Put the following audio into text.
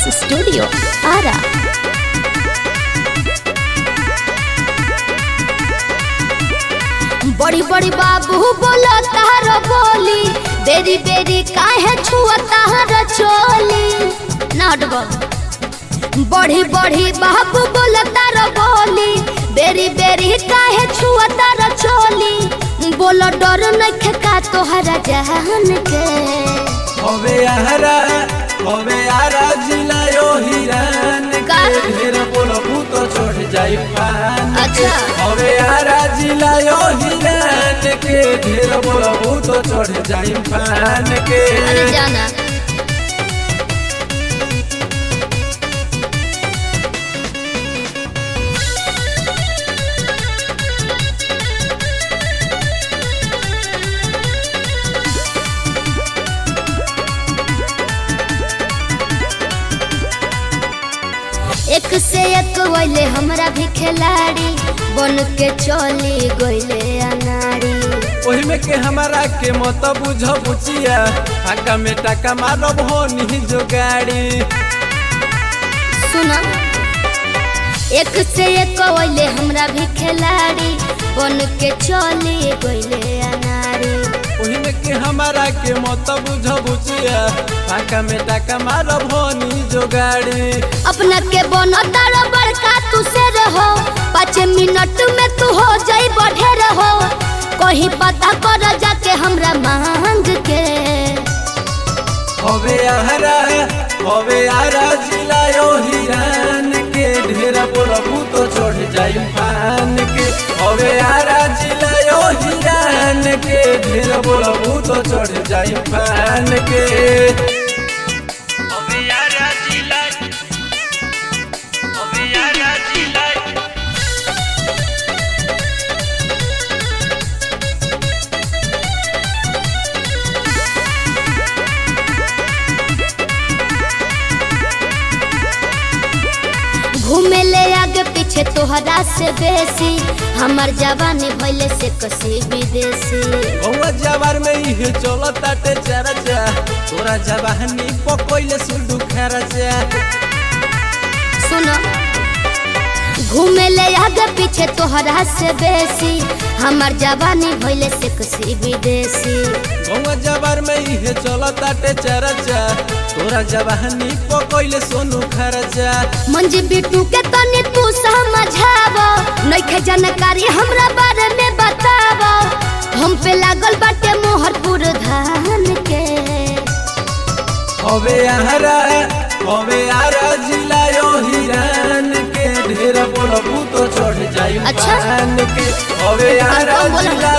Studio Ara बड़ी बड़ी बाबू बोलो तार बोली बेरी बेरी काहे छुआ तार चोली नाट बड़ी बड़ी बाबू बोलो तार बोली बेरी बेरी काहे छुआ तार चोली बोलो डर नखे का तोहरा जहान के हवे आरा हवे आरा जिला यो हिरान का? के ढेर बोलबू तो चढ़ जाई पान के। अच्छा। हवे आरा जिला यो हिरान के ढेर बोलबू तो चढ़ जाई पान के अरे जाना एक से एक वैले हमरा भी खिलाड़ी बन के चली गईले अनाड़ी ओही में के हमारा के मत बुझ बुचिया फाका में टाका मारब हो नी जो गाड़ी सुना एक से एक वैले हमरा भी खिलाड़ी बन के चली गईले अनाड़ी ओही में के हमारा के मत बुझ बुचिया फाका में टाका मारब हो नी जो गाड़ी अपना के बनो तारा बड़का तू से रहो पाँच मिनट में तू हो जाई बढ़े रहो कहीं पता कर जाके हमरा मांग के हवे आरा हवे आरा जिला यो हिरान के ढेर बोलबू तो चढ़ जाई पान के हवे आरा जिला यो हिरान के ढेर बोलबू तो चढ़ जाई पान के हवे आरा जिला हवे आरा जिला घूमे ले आगे पीछे तोहरा से बेसी हमर जवानी भइले से कसी विदेशी गौवा जवार में इहे चलताटे चरचा तोरा जवानी पकोइले सुडू खरचा सुनो घूमे ले आगे पीछे तोहरा से बेसी हमर जवानी भइले से कसी विदेशी गौवा जवार में इहे चलताटे चरचा तोरा जवानी पकोइले सोनू खरचा मंजी बिट्टू के तनी तू समझाव नइखे जानकारी हमरा बारे में बताव हम पे लागल बाटे मोहरपुर धान के हवे आरा हवे आरा जिला यो हिरान के ढेर बोलबू तो चढ़ जाई अच्छा। पान के हवे आरा कौन बोला? जिला